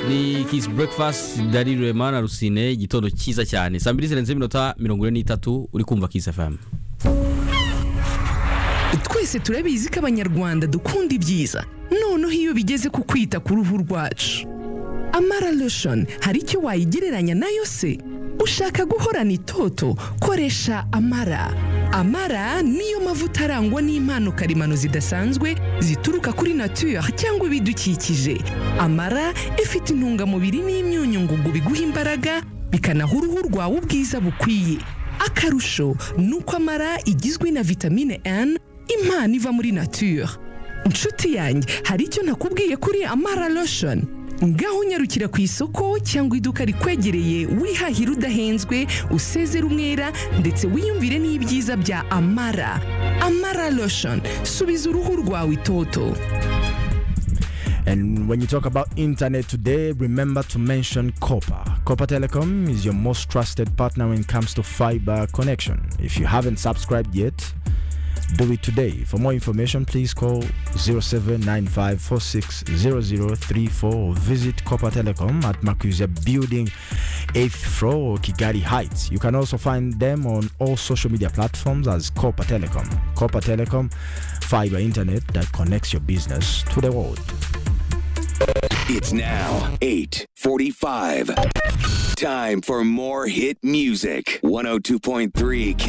ni kisi burekifasiti dari rurema na rusine igitondo cyiza cyane saa mbiri zirenze iminota mirongo ine n'itatu uri kumva kisi efamu twese turabizi ko abanyarwanda dukunda ibyiza noneho iyo bigeze ku kwita ku ruhu rwacu amara lotion hari icyo wayigereranya nayo se ushaka guhorana itoto koresha amara amara niyo mavuta arangwa n'impano karemano zidasanzwe zituruka kuri natuyari cyangwa ibidukikije amara ifite intungamubiri n'imyunyu ngugu biguha imbaraga bikanaha uruhu rwawe ubwiza bukwiye akarusho ni uko amara igizwe na vitamine N impano iva muri nature inshuti yanjye hari icyo nakubwiye kuri amara lotion ngaho unyarukira ku isoko cyangwa iduka rikwegereye wihahira udahenzwe usezera umwera ndetse wiyumvire n'ibyiza bya amara amara lotion subiza uruhu rwawe itoto And when you talk about internet today, remember to mention Copper. Copper Telecom is your most trusted partner when it comes to fiber connection. If you haven't subscribed yet, do it today. For more information, please call 0795460034 or visit Copper Telecom at Makuza Building, 8th floor, Kigali Heights. You can also find them on all social media platforms as Copper Telecom. Copper Telecom, fiber internet that connects your business to the world. It's now 8:45. Time for more hit music. 102.3 Kiss